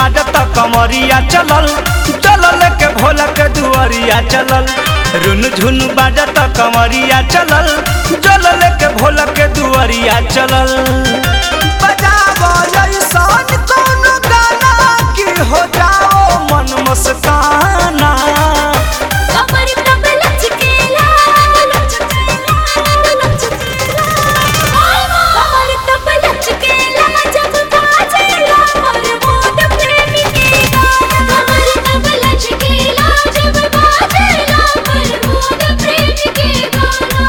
बाजत कमरिया चलल चलल के भोला के दुआरिया चलल रुन झुन बाजत कमरिया चलल चलल के भोला के दुआरिया चलल बजावो ऐसन कोनो गाना कि हो जाओ मन मस्ताना कमर तब लचकेला लचकेला लचकेला कमर तब लचकेला जब बाजेला और मोद प्रेमी के गाना कमर तब लचकेला जब बाजेला और मोद प्रेमी के गाना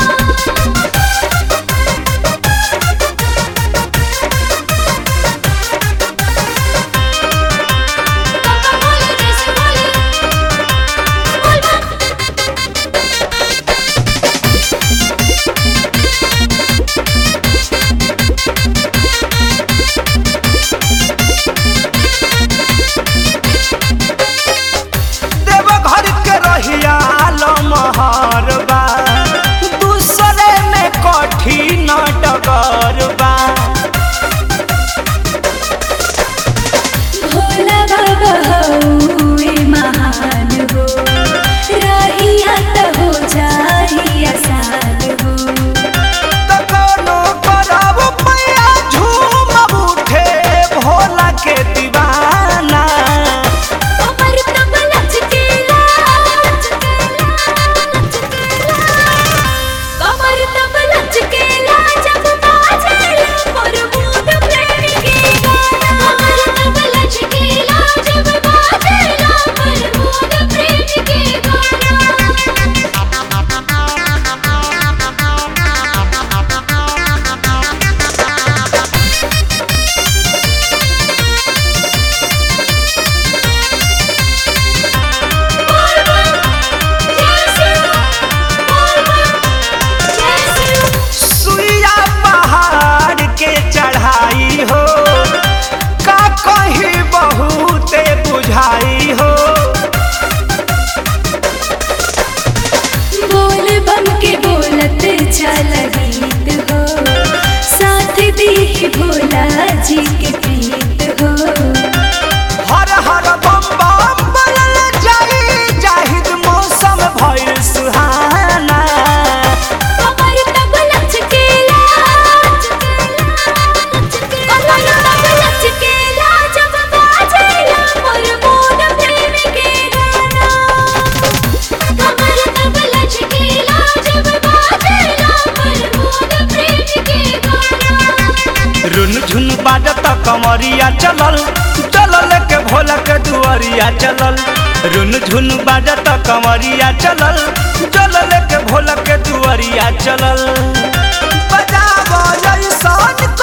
पापा बोले जैसे बोले बोल बा देवघर के रहिया लमहर बा दूसरे में कठिन डगर बा भोला बाबा हउए महान हो रहिया त हो जाई आसान हो त कोनो करब पैया झूम उठे भोला के दीवाना कमर तब लचकेला लचकेला लचकेला कमर तब लचकेला जब बाजेला मोर मोद प्रेमी के गाना कमर तब लचकेला जब बाजेला मोर मोद प्रेमी के गाना सुइया पहाड़ के चढ़ाई हो का कहीं बहुते बुझाई हो बोल बम के बोलत चल गीत हो साथ दी भोला जी के प्रीत हो हर हर बम बम बोलल जाई जाहिद मौसम भइल सुहाना कमर तब लचकेला कमर तब लचकेला जब बाजेला मोर मोद प्रेमी के गाना कमर तब लचकेला जब बाजेला मोर मोद प्रेमी के गाना रुन झुन बाजत कमरिया चलल चलल के भोला के दुआरिया चलल रुन झुन बाजत कमरिया चलल चलल के भोला के दुआरिया चलल बजावो ऐसन